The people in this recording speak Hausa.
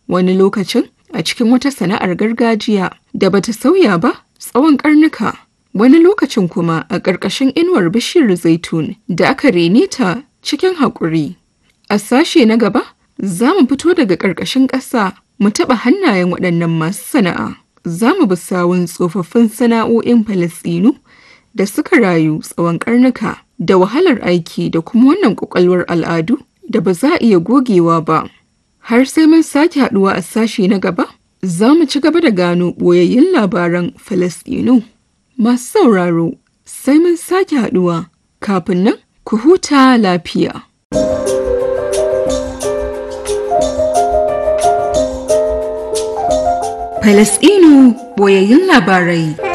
wani lokacin a cikin wata sana'ar gargajiya da bata sauya ba tsawon karnuka. Wani lokacin kuma a ƙarƙashin inuwar bishiyar zaitun da aka rene ta cikin haƙuri. A sashe na gaba, za mu fito daga ƙarƙashin ƙasa mu taɓa hannayen waɗannan masu sana'a. Za mu bi sawun tsofaffin sana'o'in Falasɗinu da suka rayu tsawon ƙarnuka da wahalar aiki da kuma wannan ƙwaƙwalwar al'adu da ba za a iya gogewa ba. Har sai mun sake haɗuwa a sashe na gaba, za mu ci gaba da gano ɓoyayyun labaran Falasɗinu. Masu sauraro, sai mun sake haɗuwa kafin nan ku huta lafiya. Falasɗinu ɓoyayyun labarai.